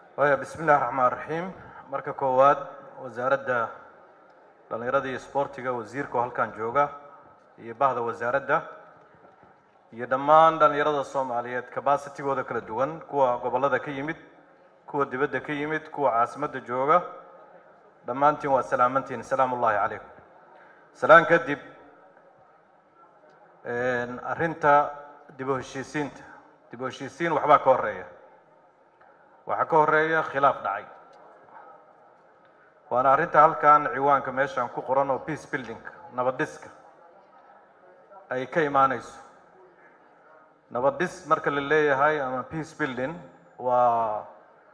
waya bismi illahi raxmaan raxiim marka koowaad wasaaradda dhallinyarada iyo isboortiga wasiirka oo halkan jooga iyo bahda wasaaradda iyo dhammaan dhallinyarada soomaaliyeed cabacitigooda kala duwan kuwa gobollada ka yimid kuwa dibadda ka yimid kuwa caasimadda jooga dhammaantiin waa salaamantiin salaamu ullahi calaykum salaan kadib arrinta dib u heshiisiinta dib u heshiisiin waxbaa ka horeeya waxaa ka horeeya khilaaf dhacay waana arrinta halkan ciwaanka meeshan ku qoran oo peace building nabad dhiska ay ka imaanayso nabad dhis marka la leeyahay ama peace building waa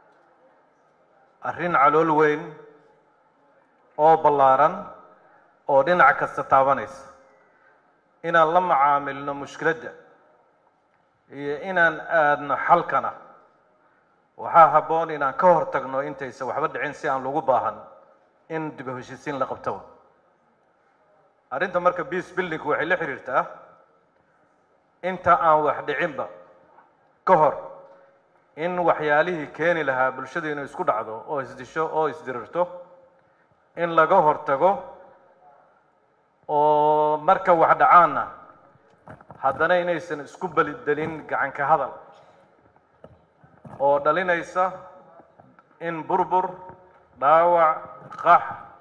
arrin calool weyn oo ballaaran oo dhinac kasta taabanaysa inaan la macaamilno mushkiladda iyo inaan aadno xalkana waxaa habboon inaan ka hor tagno intaysan waxba dhicin si aan lagu baahan in dib u heshiisiin la qabtoba arrinta marka peace buildingku waxay la xiriirtaa inta aan wax dhicinba ka hor in waxyaalihii keeni lahaa bulshada inuu isku dhacdo oo isdisho oo isdirirto in laga hortago oo marka wax dhacaanna haddana inaysan isku belidelin gacanka hadal oo dhalinaysa in burbur dhaawac qax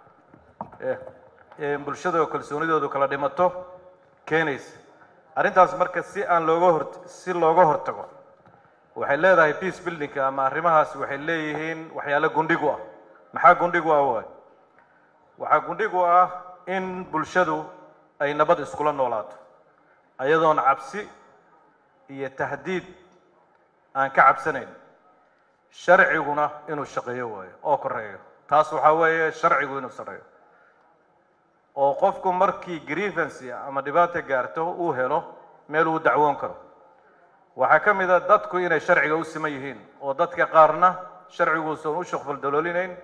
bulshada kalsoonidoodu kala dhimato keenaysa arrintaas marka si aan looga hor si looga hortago waxay leedahay peace buildingka ama arrimahaasi waxay leeyihiin waxyaalo gundhigu ah maxaa gundhigu ah waay waxaa gundhigu ah in bulshadu ay nabad iskula noolaato ayadoon cabsi iyo tahdiid aan ka cabsanayn sharciguna inuu shaqeeyo waayo oo koreeyo taas waxaa weeye sharcigu inuu sareeyo oo qofku markii grievancy ama dhibaata gaarto uu helo meel uu dacwoon karo waxaa ka mid a dadku inay sharciga u siman yihiin oo dadka qaarna sharciguusan u shaqfal daloolinayn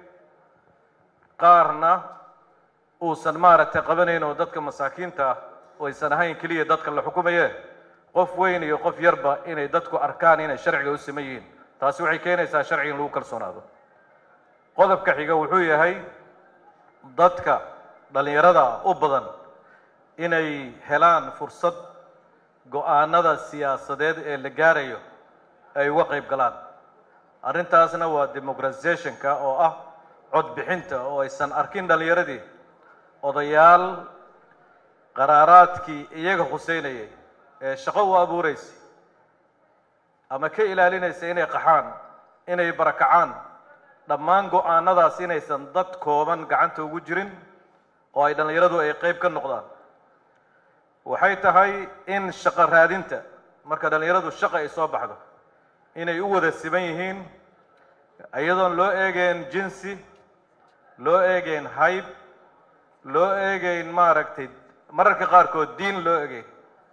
qaarna uusan maaragtay qabanayn oo dadka masaakiinta ah oo aysan ahayn keliya dadka la xukumaye qof weyn iyo qof yarba inay dadku arkaan inay sharciga u siman yihiin taasi waxay keenaysaa sharciga in lagu kalsoonaado qodobka xiga wuxuu yahay dadka dhallinyarada u badan inay helaan fursad go-aanada siyaasadeed ee la gaarayo ay uga qayb galaan arrintaasna waa democratizationka oo ah codbixinta oo aysan arkin dhallinyaradii odayaal qaraaraadkii iyaga khuseynayay ee shaqo u abuureysay ama ka ilaalinaysa inay qaxaan inay barakacaan dhammaan go-aanadaas inaysan dad kooban gacanta ugu jirin oo ay dhallinyaradu ay qayb ka noqdaan waxay tahay in shaqo raadinta marka dhallinyaradu shaqa ay soo baxdo inay u wada siban yihiin iyadoon loo eegeen jinsi loo eegeen hayb loo eegeyn maaragtay mararka qaarkood diin loo egeyn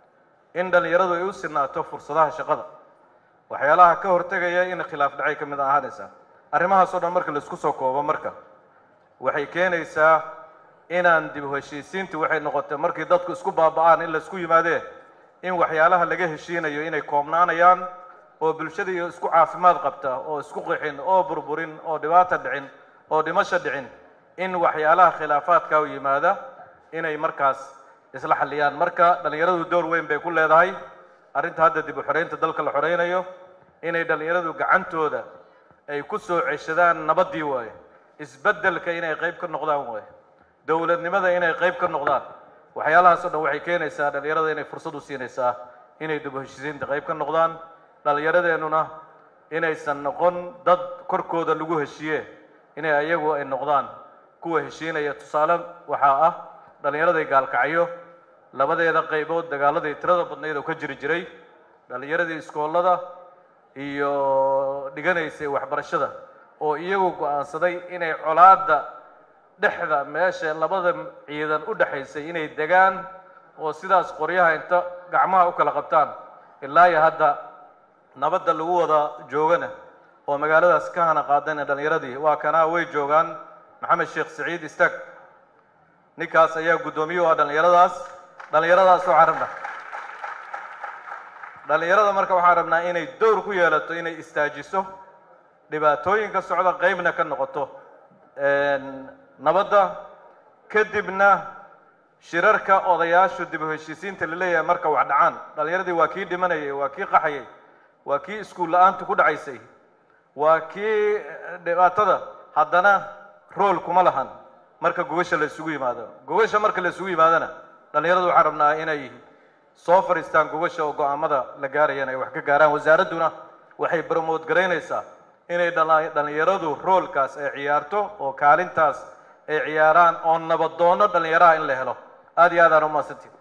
in dhallinyaradu ay u sinaato fursadaha shaqada waxyaalaha ka hortegaya in khilaaf dhacay ka mid ahaanaysaa arrimahaas oo dhan marka laisku soo koobo marka waxay keenaysaa inaan dib u heshiisiintu waxay noqotay markii dadku isku baaba'aan in laisku yimaadee in waxyaalaha laga heshiinayo inay koobnaanayaan oo bulshada iyo isku caafimaad qabta oo isku qixin oo burburin oo dhibaata dhicin oo dhimasho dhicin in waxyaalaha khilaafaadka u yimaada inay markaas isla xalliyaan marka dhallinyaradu door weyn bay ku leedahay arrinta hadda dib u xoreynta dalka la xoreynayo inay dhallinyaradu gacantooda ay ku soo ceshadaan nabaddii waaye isbeddelka inay qayb ka noqdaan waaye dowladnimada inay qayb ka noqdaan waxyaalahaas oo dhan waxay keenaysaa dhallinyarada inay fursad u siinaysaa inay dib u heshiisiinta qayb ka noqdaan dhallinyaradeenuna inaysan noqon dad korkooda lagu heshiiye inay ayagu ay noqdaan kuwa heshiinaya tusaale waxaa ah dhallinyaraday gaalkacyo labadeeda qaybood dagaaladii tirada badnayd oo ka jiri jiray dhallinyaradii iskoolada iyo dhiganaysay waxbarashada oo iyagu go-aansaday inay colaadda dhexda meesha labada ciidan u dhexaysay inay degaan oo sidaas qoryaha inta gacmaha u kala qabtaan ilaa iyo hadda nabadda lagu wada joogana oo magaaladaas ka hana qaadana dhallinyaradii waa kanaa way joogaan maxamed sheekh saciid istaag ninkaas ayaa guddoomiye u ah dhallinyaradaas dhallinyaradaas waxaan rabnaa dhallinyarada marka waxaan rabnaa inay dowr ku yeelato inay istaajiso dhibaatooyinka socda qeybna ka noqoto nabadda kadibna shirarka odayaashu dib u heshiisiinta la leeyahay marka wax dhacaan dhallinyaradii waa kii dhimanayay waa kii qaxayay waa kii iskuul la-aantu ku dhacaysay waa kii dhibaatada haddana rool kuma lahan marka gogasha la isugu yimaado gogasha marka la isugu yimaadona dhallinyaradu waxaan rabnaa inay soo fadhiistaan gogasha oo go-aamada la gaarayaan ay wax ka gaaraan wasaaradduna waxay bromood garaynaysaa inay dhallinyaradu roolkaas ay ciyaarto oo kaalintaas ay ciyaaraan oo nabadoono dhallinyaraha in la helo aad iyo aad aan u mahadsantiin